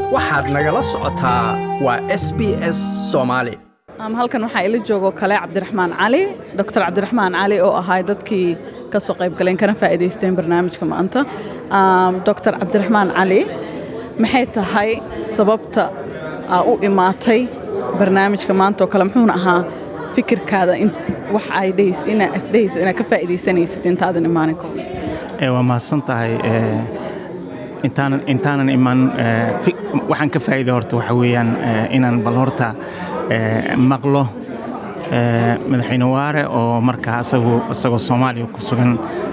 waxaad nagala socotaa waa s b s soomaali halkan waxaa ila joogo kale cabdiraxmaan cali doctor cabdiraxmaan cali oo ahay dadkii ka soo qayb galeen kana faa'iidaysteen barnaamijka maanta doctor cabdiraxmaan cali maxay tahay sababta aa u imaatay barnaamijka maanta oo kale muxuuna ahaa fikirkaada wax ay inaa isdhehayso inaad ka faa'iidaysanaysid intaadan imaanin kahor waa mahadsan tahay intaanan intaanan imaan waxaan ka faa'iida horta waxa weeyaan inaan bal horta maqlo madaxweyne waare oo markaa asagu isagoo soomaaliya ku sugan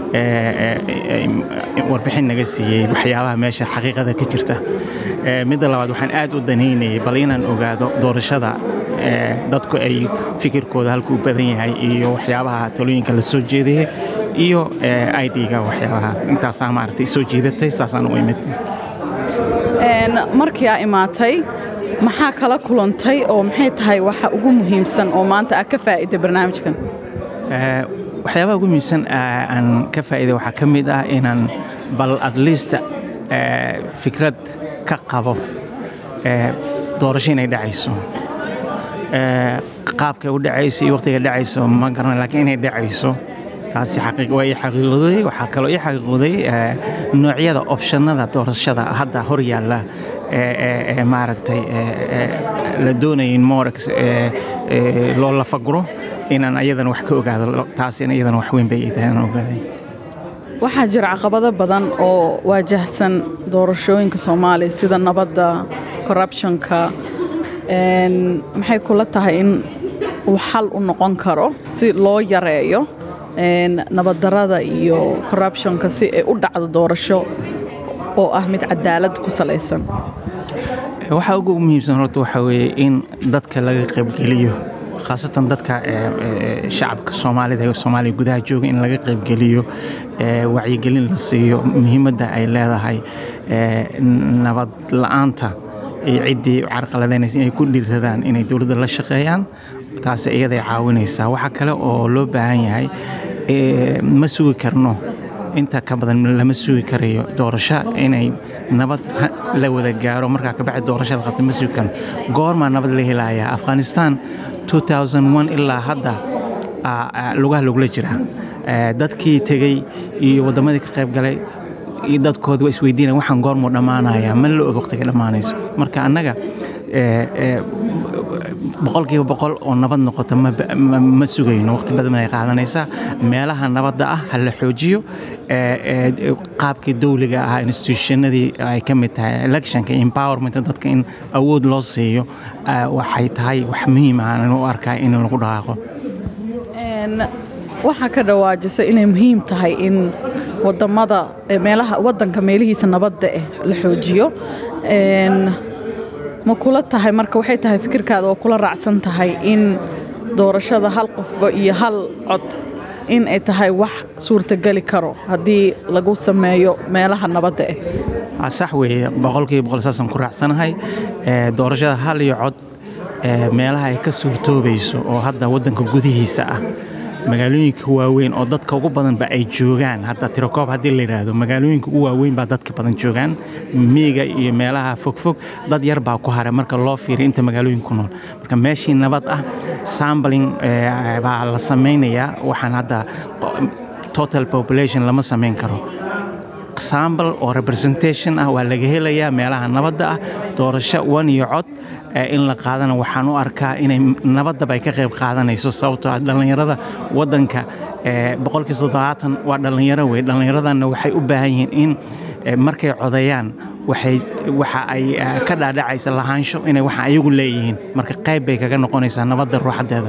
warbixin naga siiyey waxyaabaha meesha xaqiiqada ka jirta midda labaad waxaan aad u danaynayay bal inaan ogaado doorashada dadku ay fikirkooda halku u badan yahay iyo waxyaabaha talooyinka la soo jeedayay iyo idga waxyaabahaas intaasaa maaragtay soo jiidatay saasaan u imid markii aa imaatay maxaa kala kulantay oo maxay tahay waxa ugu muhiimsan oo maanta aad ka faa'iday barnaamijkan waxyaabaha ugu muhiimsan aan ka faa'iday waxaa ka mid ah inaan bal at least fikrad ka qabo doorasho inay dhacayso qaabkay u dhacayso iyo wakhtiga dhacayso ma garana laakiin inay dhacayso taasi waa ii xaqiiqooday waxaa kaloo ii xaqiiqooday noocyada opshannada doorashada hadda hor yaalla ee maaragtay la doonaya in morex loo lafaguro inaan ayadana wax ka ogaado taasina iyadana wax weyn bay ii tahay inaan ogaaday waxaa jira caqabado badan oo waajahsan doorashooyinka soomaaliya sida nabadda corruptionka maxay kula tahay in uu xal u noqon karo si loo yareeyo nabaddarada iyo corruptionka si ay u dhacdo doorasho oo ah mid cadaalad ku salaysan waxaa ugu muhiimsan horta waxaa weeye in dadka laga qaybgeliyo khaasatan dadka shacabka soomaalida ee soomaaliya gudaha jooga in laga qaybgeliyo wacyigelin la siiyo muhiimadda ay leedahay nabad la'aanta iyo ciddii carqaladaynaysa inay ku dhiiradaan inay dowladda la shaqeeyaan taasi iyaday caawinaysaa waxaa kale oo loo baahan yahay ma sugi karno inta ka badan lama sugi karayo doorasho inay nabad la wada gaaro markaa kabacdi doorasho la qabta ma sugi karno goormaa nabad la helayaa afghanistan ilaa hadda lugaha lagula jira dadkii tegey iyo waddamadii ka qayb galay iyo dadkooda waa isweydiinaya waxaan goormuu dhammaanayaa ma la og waqtiga dhammaanayso marka annaga boqolkiiba boqol oo nabad noqota ma sugayno waqti badan ay qaadanaysaa meelaha nabadda ah ha la xoojiyo qaabkii dawliga ahaa institutionadii ay ka mid tahay electionka empowerment dadka in awood loo siiyo waxay tahay wax muhiim ah u arkaa in lagu dhaqaaqo waxaa ka dhawaajisa inay muhiim tahay in wadamada meelaha wadanka meelihiisa nabadda eh la xoojiyo ma kula tahay marka waxay tahay fikirkaada oo kula raacsan tahay in doorashada hal qofba iyo hal cod in ay tahay wax suurtageli karo haddii lagu sameeyo meelaha nabadda ah sax weeye boqolkiiba boqol saasaan ku raacsanahay doorashada hal iyo cod meelaha ay ka suurtoobayso oo hadda waddanka gudihiisa ah magaalooyinka waaweyn oo dadka ugu badanba ay joogaan hadda tirokoob haddii la yidhaahdo magaalooyinka ugu waaweyn baa dadka badan joogaan miiga iyo meelaha fogfog dad yar baa ku haray marka loo fiiriy inta magaalooyinka ku nool marka meeshii nabad ah sambaling baa la samaynayaa waxaan hadda total population lama samayn karo sambal oo representation ah waa laga helayaa meelaha nabadda ah doorasho wan iyo cod in la qaadana waxaan u arkaa inay nabaddaba ay ka qayb qaadanayso sababtoo ah dhallinyarada waddanka boqolkii toddobaatan waa dhallinyaro wey dhallinyaradanna waxay u baahan yihiin in markay codeeyaan waxay waxa ay ka dhaadhacaysa lahaansho inay waxa ayagu leeyihiin marka qayb bay kaga noqonaysaa nabadda ruuxaddeeda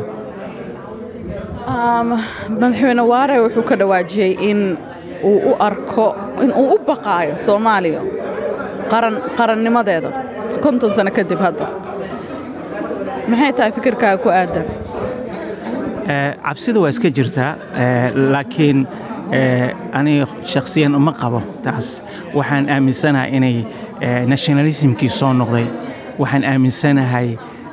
madaxweyne waare wuxuu ka dhawaajiyey in uu u arko in uu u baqaayo soomaaliya qarannimadeeda konton sano kadib hadda maxay tahay fikirkaaga ku aadan cabsida waa iska jirtaa laakiin aniga shakhsiyan uma qabo taas waxaan aaminsanahay inay nationalismkii soo noqday waxaan aaminsanahay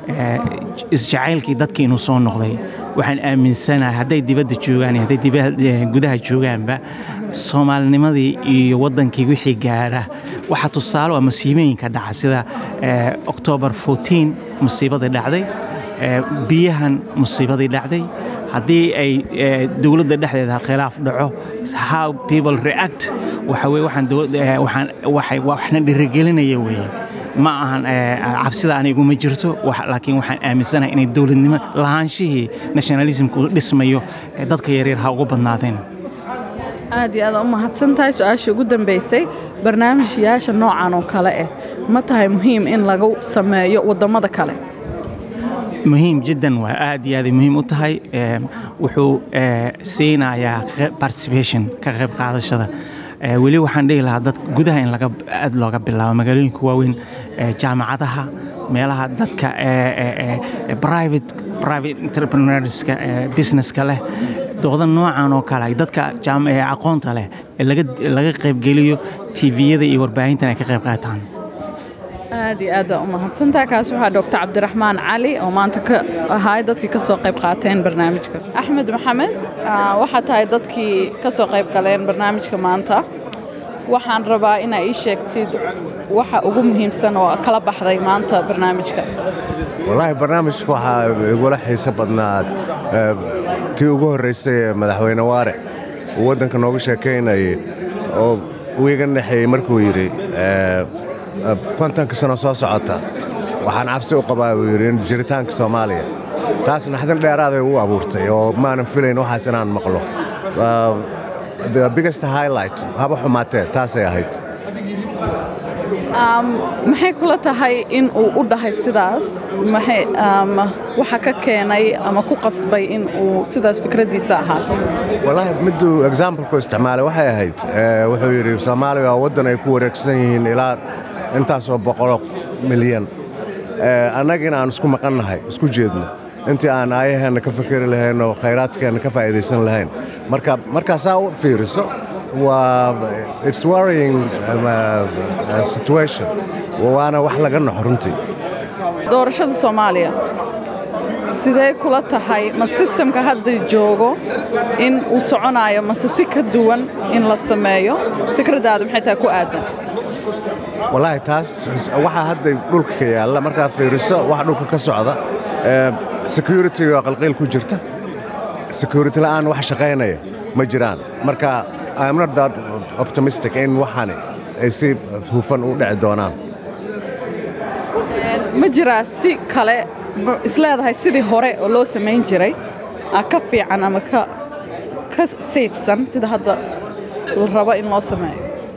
eh, isjacaylkii dadkii inuu soo noqday waxaan aaminsanahay hadday dibadda joogaan iyo hadday diba- eh, gudaha joogaanba soomaalinimadii iyo waddankii wixii gaara waxaa tusaale waa masiibooyinka dhaca sida eh, october 14 musiibadii dhacday eh, biyahan musiibadii dhacday haddii ay eh, dowladda dhexdeeda khilaaf dhaco how people react waxa weye waxaan dowladda eh, waxaan waxay waxna dhirigelinaya weeye ma ahan eh, cabsida anigu ma jirto wax- laakiin waxaan aaminsanahay inay dowladnimo lahaanshihii nationalismku dhismayo eh, dadka yaryar ha ugu badnaadeen aad iyo aad u mahadsan tahay su-aashii ugu dambaysay barnaamijyaasha noocan oo kale ah ma tahay muhiim in lagu sameeyo waddamada kale muhiim jiddan waa aad iyo aaday muhiim u tahay Em, wuxuu eh, siinayaa ka- participation ka qayb qaadashada Eh, weli waxaan dhihi lahaa dad gudaha in laga aad looga bilaabo magaalooyinka waaweyn eh, jaamacadaha meelaha dadka eh, eh, eh, private private entrepreneurska eh, businesska leh dooda noocan oo kale ay dadka jaam- eh, aqoonta leh ee laga laga qaybgeliyo tviyada iyo warbaahintan ay ka qayb qaataan aad iyo aad u mahadsantaha kaas waxaa doctor cabdiraxmaan cali oo maanta ka ahaay dadkii ka soo qayb qaateen barnaamijka axmed maxamed ah, waxaa tahay dadkii ka soo qayb galeen barnaamijka maanta waxaan rabaa inaa ii sheegtid waxa ugu muhiimsan oo kala baxday maanta barnaamijka wallaahi barnaamijka waxaa igula xiiso badnaa eh, tii ugu horraysay ee madaxweyne waare uu waddanka nooga sheekaynayay oo uu iga naxeeyey markuu yidhi eh, eh, kontonka sano soo socota waxaan cabsi u qabaa buu yidhi in jiritaanka soomaaliya taas naxdin dheeraaday u abuurtay oo maanan filayn waxaas inaan maqlo Uh, the biggest highlight haba xumaatee taasay ahayd maxay kula tahay in uu u dhahay sidaas maxay um, waxa ka keenay ama ku qasbay in uu sidaas fikraddiisa ahaato wallaahi miduu examplku isticmaalay waxay ahayd eh, wuxuu yidhi soomaaliya waa waddan ay ku wareegsan yihiin ilaa intaasoo boqolo milyan Eh, annagina aan isku maqannahay isku jeedno intii aan aayaheenna ka fikeri lahayn oo khayraadkeenna ka faa'iidaysan lahayn marka markaasaa u fiiriso waa it's worrying um, uh, situation waana wax laga naxo runtii doorashada soomaaliya sidee kula tahay ma sistemka hadda joogo in uu soconayo mase si ka duwan in la sameeyo fikraddaadu maxay tahay ku aadan wallaahi taas waxaa hadda dhulka ka yaalla markaad fiiriso waxa dhulka ka socda eh, security oo qalqiil ku jirta security la'aan wax shaqaynaya ma jiraan marka I'm not that optimistic in waxani ay si hufan u dhici doonaan ma jiraa si kale ma isleedahay sidii hore oo loo samayn jiray ah, ka fiican ama ka ka sayfsan sida hadda la rabo in loo sameeyo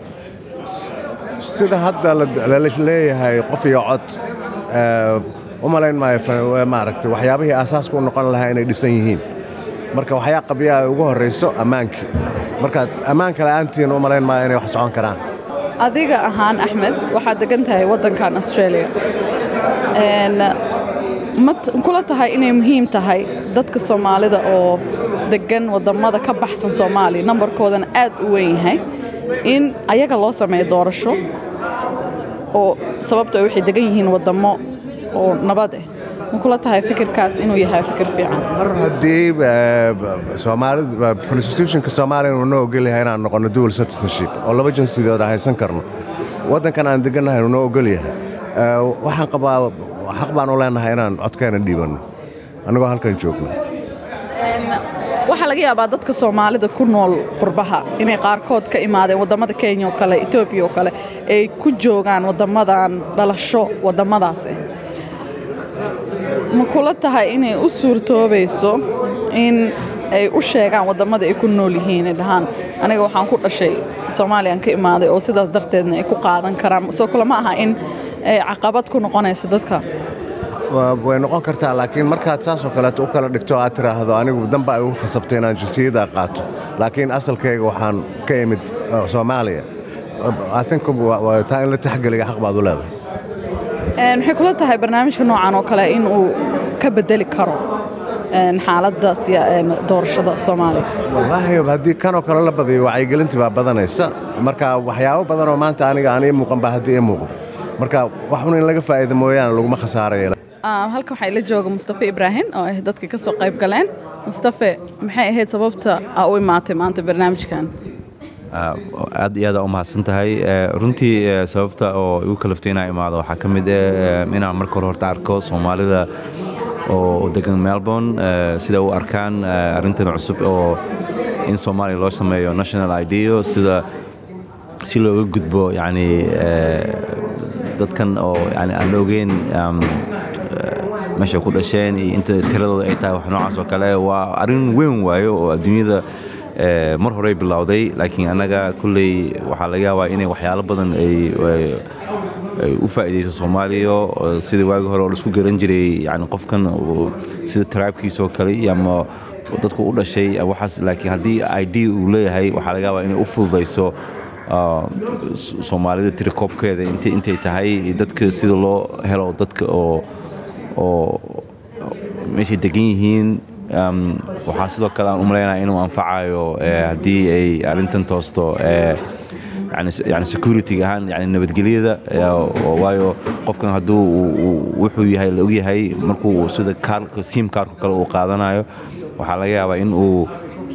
sida hadda la- la leeyahay qof iyo cod eh, u malayn maayo fa- maaragtay waxyaabihii aasaaska u noqon lahaa inay dhisan yihiin marka waxyaa qabyaa ay ugu horrayso ammaankii marka ammaanka la'aantiin u malayn maayo inay wax socon karaan adiga ahaan axmed waxaad degan tahay waddankan australia Een, ma t- kula tahay inay muhiim tahay dadka soomaalida oo degan wadamada ka baxsan soomaaliya nambarkoodana aad u weyn yahay in ayaga loo sameeyo doorasho oo sababto waxay degan yihiin wadamo oo nabad ah ma kula tahay fikirkaas inuu yahay fikir fiican mar haddii eh, soomaalidu eh, constitutionka soomaaliya uu noo ogol yahay inaan noqono dual citizenship oo laba jinsidood aan haysan karno waddankan aan degannahay uu noo ogol yahay Eh, waxaan qabaa xaq baan u leenahay inaan codkeena dhiibanno annagoo halkan joogno Een, waxaa laga yaabaa dadka soomaalida ku nool qurbaha inay qaarkood ka imaadeen wadamada kenya oo kale etoobiya oo kale ay ku joogaan wadamadan dhalasho wadamadaas ah ma kula tahay inay u suurtoobayso in ay u sheegaan wadamada ay ku nool yihiin ay dhahaan aniga waxaan ku dhashay soomaaliyaan ka imaaday oo sidaas darteedna ay ku qaadan karaan soo kale ma aha in ay caqabad ku noqonayso dadka Waa- way noqon kartaa laakiin markaad saasoo kaleeto u kala dhigto aad tiraahdo anigu danba ay ugu khasabtay inaan jinsiyadda qaato laakiin asalkayga waxaan ka imid uh, soomaaliya I think waa- waa taa in la taxgeliga xaq baad u leedahay Een, maxay kula tahay barnaamijka noocan oo kale in uu ka bedeli karo een, xaaladda siya- een, doorashada soomaaliya wallaahi haddii kanoo kale la badiyo wacyigelintii baa badanaysa marka waxyaabo badan oo maanta aniga aan ii muuqan baa haddii ii muuqdo marka wax un in laga faa'iida mooyaane laguma khasaarayo ah, halkan waxaa ila jooga mustafe ibraahim oo ah dadka ka soo qayb galeen mustafe maxay ahayd sababta aa u imaatay maanta barnaamijkan Ah, aad iyo aad u mahadsan tahay Eh, runtii eh, sababta oo igu kalaftay inaan imaado waxaa ka mid ah inaan marka hore horta arko soomaalida oo degan melbourne eh, sida u arkaan eh, arrintan cusub oo in soomaaliya loo sameeyo national ideo sida si looga gudbo yani eh, dadkan oo yani aan la ogeyn um, eh, meesha ku dhasheen iyo inta tiradooda ay tahay wax noocaas oo kale waa arrin weyn waayo oo adduunyada eh, mar horey bilowday laakiin annaga kulley waxaa laga yaabaa inay waxyaalo badan ay ay- ay u faa'iidayso soomaaliya oo sidii waagi hore oo laisku garan jiray yani qofkan uu- sida taraabkiisoo kale iyo ama dadku u dhashay ama waxaas laakiin haddii id uu leeyahay waxaa laga yaabaa inay u fududayso ah, S- soomaalida tirikoobkeeda intay intay tahay iyo dadka sida loo helo dadka oo oo meeshay degan yihiin um, waxaa sidoo kale aan u malaynaya inuu anfacayo eh, haddii ay arrintan toosto eh, yani yani security ahaan yani nabadgelyada eh, oo- waayo qofkan hadduu uu- uu- wuxuu yahay la ogyahay markuu sida kaarka sim kaarka kale uu qaadanayo waxaa laga yaabaa in uu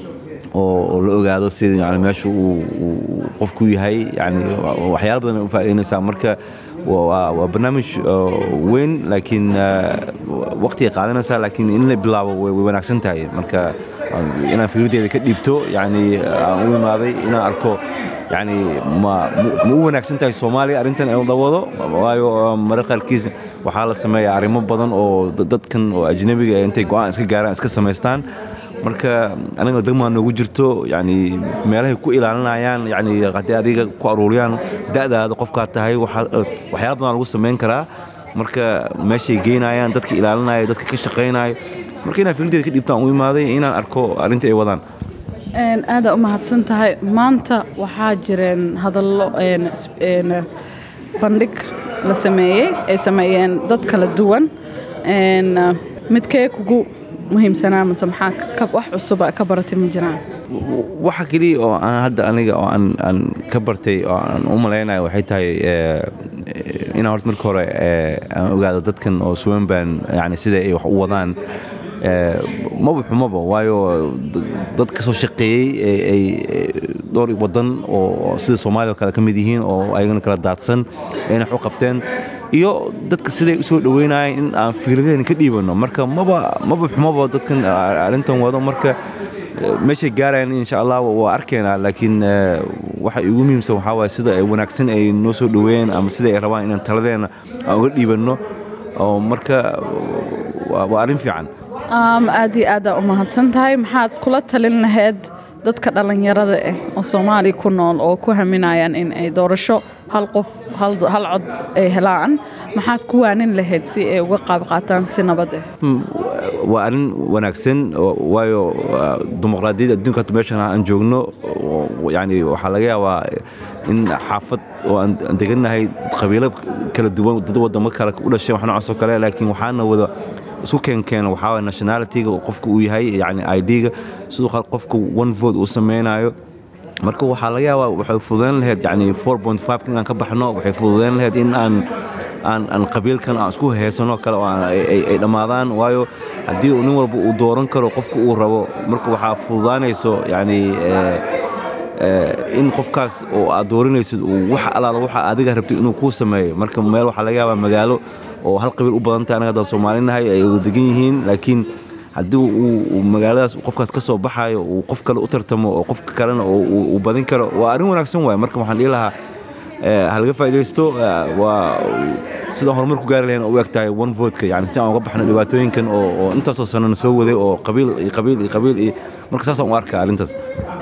oo oo la ogaado sida yani meesha uu uu qofku yahay yani waxyaalo badan ay u faa'iidaynaysaa marka waa waa- waa barnaamij oo weyn laakiin waqtigay qaadanaysaa laakiin in la bilaabo way way wanaagsan tahay marka aan- inaan fikraddeeda ka dhiibto yani aan u imaaday inaan arko yani ma ma- ma u wanaagsan tahay soomaaliya arrintan in la wado waayo marar qaarkiis waxaa la sameeyaa arrimo badan oo dad- dadkan oo ajnabiga ah intay go'aan iska gaaraan iska samaystaan marka aniga degmaa noogu jirto yani meelahay ku ilaalinayaan yani haddii adiga ku aruuriyaan da'daada qofkaa tahay waxa- waxyaala badan lagu samayn karaa marka meeshay geynayaan dadka ilaalinaya dadka ka shaqaynaya marka inaan fikraddeeda ka dhiibtaan u imaaday inaan arko arrinta ay wadaan Een, aada u mahadsan tahay maanta waxaa jireen hadallo een, is- een, bandhig la sameeyey ay sameeyeen dad kala duwan Een, midkee kugu muhiimsanaa mase maxaa ka- wax cusuba ka baratay ma jiraan waxa keliya oo aan hadda aniga oo aan aan ka bartay oo aan u malaynayo waxay tahay eh, inaan horta marka hore eh, aan ogaado dadkan oo suwanban yani sida ay wax u wadaan eh, maba xumaba waayo d- dad ka soo shaqeeyey ay- ay ay dhowr wadan oo sida soomaaliya oo kale ka mid yihiin oo ayagana kala daadsan ayna wax u qabteen iyo dadka siday u soo dhaweynayeen in aan fikradeena ka dhiibano marka maba maba xumaba dadkan arrintan wado marka meeshay gaarayaan insha allah waa arkaynaa laakiin eh, waxa igu muhiimsan waxaa waaye sida ay wanaagsan ay noo soo dhaweeyeen ama sida ay rabaan inaan taladeena aan uga dhiibanno oo marka waa waa arrin fiican Um, aad iyo aada u mahadsan tahay maxaad kula talin lahayd dadka dhallinyarada ah oo soomaaliya ku nool oo ku haminayaan in ay doorasho hal qof hal, hal cod ay helaan maxaad ku waanin lahayd si ay uga qaab qaataan si nabad ah Mm, waa arrin wanaagsan oo- waayo waa dimuqraadiyadda adduunka hadda meeshan aan joogno oo- yani waxaa laga yaabaa in xaafad oo aan aan degannahay qabiilo kala duwan dad wadamo kale u dhasheen wax noocaas oo kale laakiin waxaana wada isku keenkeena waxaa waye nationalityga oo qofka uu yahay yani id-ga sidoo kale qofka one vote uu sameynayo marka waxaa laga yaabaa waxay fududayn lahayd yani 4.5 inaan ka baxno waxay fududayn lahayd in aan aan aan qabiilkan aan isku heesano kale oo aan- ay ay- ay dhammaadaan waayo haddii uu nin walba uu dooran karo qofka uu rabo marka waxaa fududaanayso yani eh, eh, in qofkaas oo aad dooranaysid uu wax alaala waxa adiga rabtay inuu kuu sameeyo marka meel waxaa laga yaabaa magaalo oo hal qabiil u badan tahay anaga haddaan soomaalinahay ay wada degan yihiin laakiin haddii uu uu magaaladaas uu qofkaas ka soo baxayo uu qof kale u tartamo oo qofka kalena oo uu uu badin karo waa arrin wanaagsan waaye marka waxaan dhihi lahaa eh, ha laga faa'iidaysto eh, waa sidaan horumar ku gaari lahayn oo u eg tahay one vote-ka yani si aan uga baxno dhibaatooyinkan oo oo intaasoo sanana soo waday oo qabiil iyo qabiil iyo qabiil iyo marka saasaan u arkaa arrintaas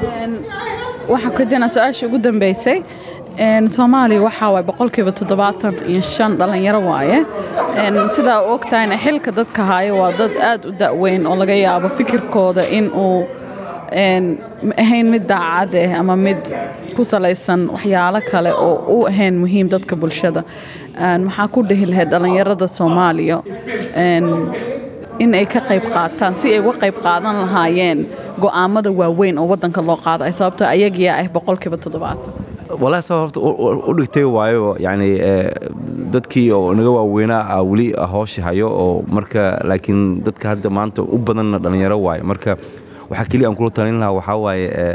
waxaa ku jirna su-aasha ugu dambeysay Een, soomaaliya waxaa waay boqolkiiba toddobaatan iyo shan dhallinyaro waaye Een, sidaa u ogtahayna xilka dadka haya waa dad aad u da'weyn oo laga yaabo fikirkooda in uu een, ma ahayn mid daacad ah ama mid ku salaysan waxyaalo kale oo u ahayn muhiim dadka bulshada Een, maxaa ku dhihi lahayd dhallinyarada soomaaliya Een, in ay ka qayb qaataan si ay uga qayb qaadan lahaayeen go'aamada waaweyn oo waddanka loo qaado ay sababto ayagiyaa ah boqolkiiba toddobaatan walahi saa horta u- u u dhigtay waayo yani eh, dadkii oo naga waaweynaa ah weli hooshi hayo oo marka laakiin dadka hadda maanta u badanna dhallinyaro waaye marka waxaa keliya aan kula talin lahaa waxaa waaye eh,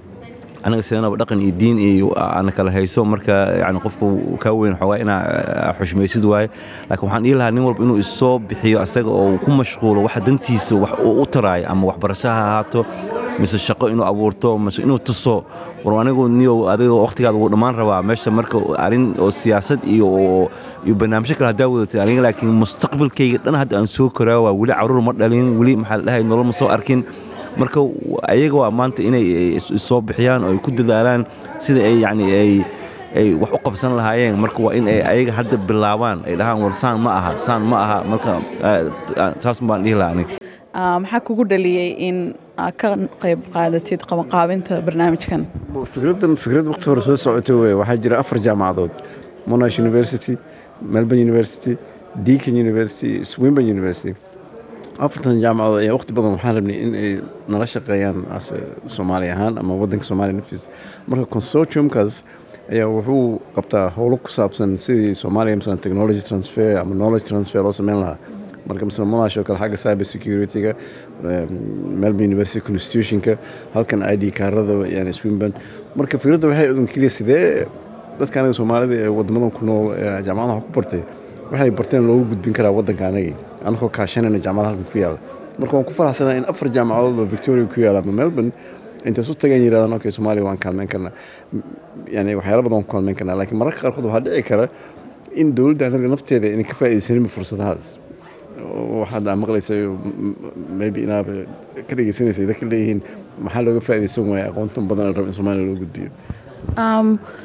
anaga sidanaba dhaqan iyo diin iyo ana kala hayso marka yani qofku kaa weyn xoogaa inaa eh, xushmaysid waaye laakiin waxaan dhihi lahaa nin walba inuu isoo bixiyo asaga oo uu ku mashquulo waxa dantiisa wax uu u taraayo ama waxbarasho ha ahaato mise shaqo inuu abuurto mise inuu tuso war anigu niyo adiga waqtigaada wuu dhammaan rabaa meesha marka arrin oo siyaasad iyo oo- iyo barnaamijyo kale haddaa wadatay aniga laakiin mustaqbalkayga dhan hadda aan soo koraa waa weli caruur ma dhalin weli maxaa la dhahay nolol ma soo arkin marka ayaga waa maanta inay is- isoo bixiyaan oo ay ku dadaalaan sida ay yani ay ay wax u qabsan lahaayeen marka waa in ay ayaga hadda bilaabaan ay dhahaan war saan ma aha saan ma aha marka ah, saas baan dhihi lahaa aniga Ah, maxaa kugu dhaliyey in aad ka qayb qaadatid qabanqaabinta barnaamijkan fikraddan fikrad waqti hore soo socotay wey waxaa jira afar jaamacadood monash university melbourne university deakin university swinburne university afartan jaamacadood ayaa waqti badan waxaan rabnay in ay nala shaqeeyaan as- soomaali ahaan ama wadanka soomaaliya naftiisa marka consortiumkaas ayaa wuxuu qabtaa howlo ku saabsan sidii soomaaliya masalan technology transfer ama knowledge transfer loo sameyn lahaa marka masalan monash oo kale xagga cyber security-ga melbourne university constitutionka halkan i d kaarada yani swinburne marka fikradda waxay udun keliya sidee dadka anaga soomaalida ee wadamadan ku nool ee jaamacadaha wax ku bartay waxay barteen loogu gudbin karaa wadanka anagii anagoo kaashanayna jaamacada halkan ku yaala marka waan ku faraxsanaa in afar jaamacadood oo victoria ku yaala ama melbourne intay isu tageen yirahdaan okay soomaaliya waan kaalmeyn karnaa yani waxyaala badan waan ku kaalmeyn karnaa laakiin mararka qaarkood waxaa dhici kara in dowladda anaga nafteeda inay ka faa'iidaysaninba fursadahaas waxaad aa maqlaysay maybe inaad ka dhegeysanaysay dadka leeyihiin maxaa looga faa'iidaysan waaya aqoontan badan la rabo in soomaaliya loo gudbiyo Um,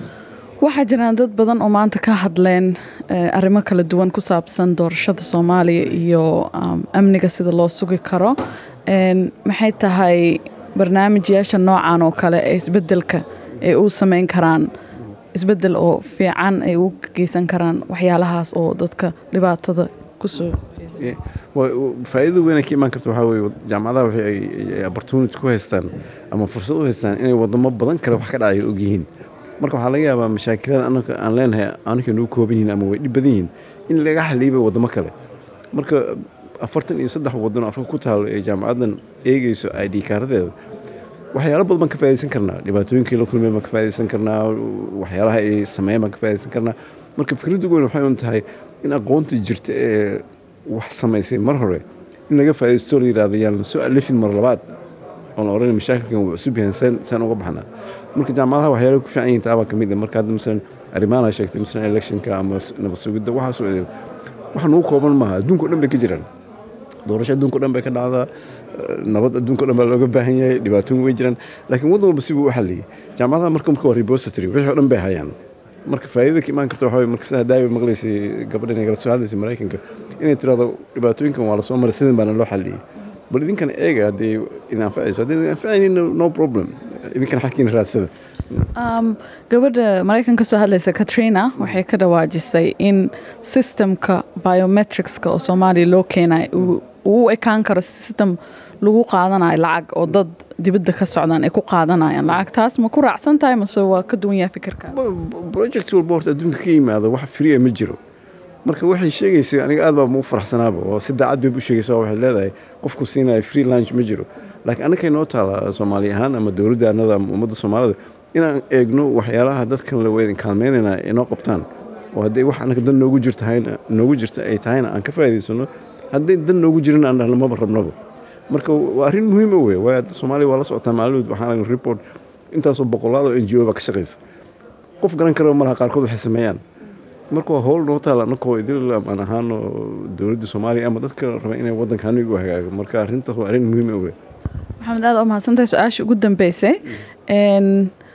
waxaa jiraan dad badan oo maanta ka hadleen eh, arrimo kala duwan ku saabsan doorashada soomaaliya iyo um, amniga sida loo sugi karo En, maxay tahay barnaamijyaasha noocan oo kale ee isbedelka ay u sameyn karaan isbedel oo fiican ay u geysan karaan waxyaalahaas oo dadka dhibaatada kusoo Yeah. Waa- waa- faa'iidada weyn ay ka imaan karta waxaa weeye jaamacadaha waxay ay- ay- ay opportunity ku haystaan ama fursad u haystaan inay wadamo badan kale wax ka dhacaya og yihiin marka waxaa laga yaabaa mashaakilada anaka aan leenahay anaka nagu kooban yihiin ama way dhib badan yihiin in laga xaliiba wadamo kale marka afartan iyo saddex waddan oo afrika ku taalo ee jaamacaddan eegeyso i d kaaradeeda waxyaalo badan baan ka faa'iidaysan karnaa dhibaatooyinkii la kulmeen baan ka faa'iidaysan karnaa waxyaalaha ay sameeyeen baan ka faa'iidaysan karnaa marka fikradda ugu weyn waxay un tahay in aqoonta jirta ee wax samaysay mar hore in laga faa'iidaysto la yidhahdo yaan la soo alifin mar labaad oon la odhan mashaakilkan wuu cusub yahay saan saan uga baxnaa marka jaamacadaha waxyaalo ku fiican yihiin taabaa ka mid ah marka hadda masalan arrimahan ay sheegtay masalan electionka ama s- nabad sugidda waxaasoo idin wax nugu kooban maaha adduunka o dhan bay ka jiraan doorasho adduunka o dhan bay ka dhacdaa eh, nabad adduunka o dhan baa looga baahan yahay dhibaatooyin way jiraan laakiin waddan walba sibuu u xalliyey jaamacadaha marka marka waa repository wixii o dhan bay hayaan marka faa'iidada ka imaan karta waxaa waye marka sidaa daawi maqlaysay gabadhan ay kala soo hadlaysay maraykanka inay tirahdo dhibaatooyinkan waa lasoo maray sidan baana loo xalliyey bal idinkan eega haddii idin anfacayso haddii idin anfacaynin no problem idinkan xalkiina raadsada Um, gabadha maraykan ka soo hadlaysa katrina waxay ka dhawaajisay in systemka biometricska oo soomaaliya loo keenayo uu uu u ekaan karo system lagu qaadanayo lacag oo dad dibadda ka socdaan ay ku qaadanayaan lacag taas ma ku raacsan tahay mase waa ka duwan yahay fikirka project walba horta adduunka ka yimaado wax free ma jiro marka waxay sheegaysay aniga aad baa ugu faraxsanaaba oo si daacad bay u sheegaysa oo waxay leedahay qofku siinaya free lunch ma jiro laakiin annakay noo taala soomaali ahaan ama dowladda annada ama ummadda soomaalida inaan eegno waxyaalaha dadkan la weydin kaalmeynayna ay noo qabtaan oo hadday wax annaka dan noogu jirta hayna- noogu jirta ay tahayna aan ka faa'iidaysano hadday dan noogu jirin aan dhahno maba rabnaba marka waa arrin muhiim o wey waayo hadda soomaaliya waa la socotaa maalmood waxaan aragnay report intaasoo boqolaad oo n g o baa ka shaqaysa qof garan karaba malaha qaarkood waxay sameeyaan marka waa howl noo taala annakoo idil aan ahaano dowladda soomaaliya ama dadka raba inay waddanka aniga u hagaago marka arrintaas waa arrin muhiim o wey maxamed aad oo mahadsantahay su-aasha ugu dambeysay En,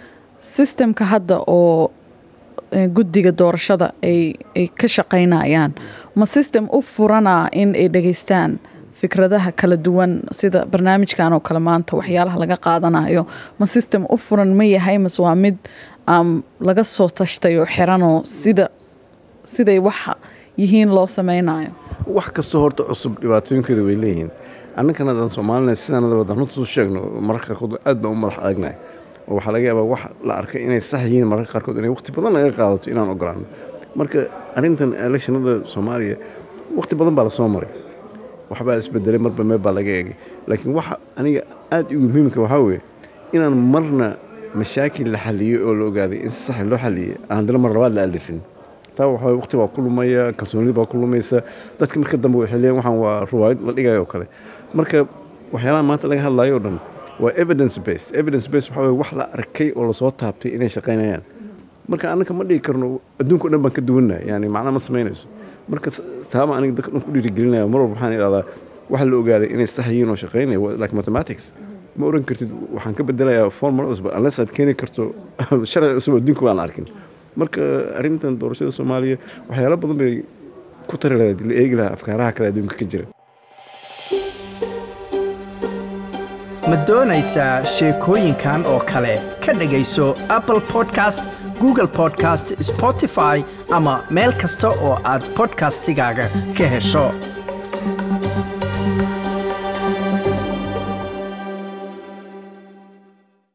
systemka hadda oo eh, guddiga doorashada ay ay ka shaqaynayaan ma system u furanaa in ay dhegeystaan fikradaha kala duwan sida barnaamijkan oo kale maanta waxyaalaha laga qaadanayo ma system u furan ma yahay mase waa mid um, laga soo tashtay oo xiranoo sida siday waxa yihiin loo sameynayo wax kastoo horta cusub dhibaatooyinkeeda way leeyihiin annagana haddaan soomaalina sidaanada wadaan runta soo sheegno mararka qaarkood aad baan u madax adagnahay oo waxaa laga yaabaa wax la arkay inay sax yihiin mararka qaarkood inay waqti badan laga qaadato inaan ogolaano marka arrintan electionada soomaaliya waqti badan baa lasoo maray waxbaa isbedelay marba meel baa laga eegay laakiin waxa aniga aad igu muhiimka waxaa weeye inaan marna mashaakil la xaliyey oo la ogaaday in si sax loo xaliyey aan haddana mar labaad la alifin taa waxaa waqti baa ku lumaya kalsoonida baa ku lumaysa dadka marka dambe waxay leeyihin waxaan waa ruwaayad la dhigayo oo kale marka waxyaalaha maanta laga hadlayo oo dhan waa evidence based evidence based waxaa weye wax la arkay oo lasoo taabtay inay shaqaynayaan marka annaka ma dhigi karno adduunka o dhan baan ka duwannahay yani macna ma samaynayso marka taama aniga dadka dhan ku dhiirigelinaya mar walba waxaan idhahdaa waxa la ogaaday inay sax yihiin oo shaqaynaya like mathematics ma oran kartid waxaan ka bedelayaa formula cusub unless aad keeni karto sharci cusub adduunka baan arkin marka arrintan doorashada soomaaliya waxyaalo badan bay ku tari lahayd la eegi lahaa afkaaraha kale adduunka ka jira ma doonaysaa sheekooyinkan oo kale ka dhegayso apple podcast google podcast spotify ama meel kasta oo aad podcastigaaga ka hesho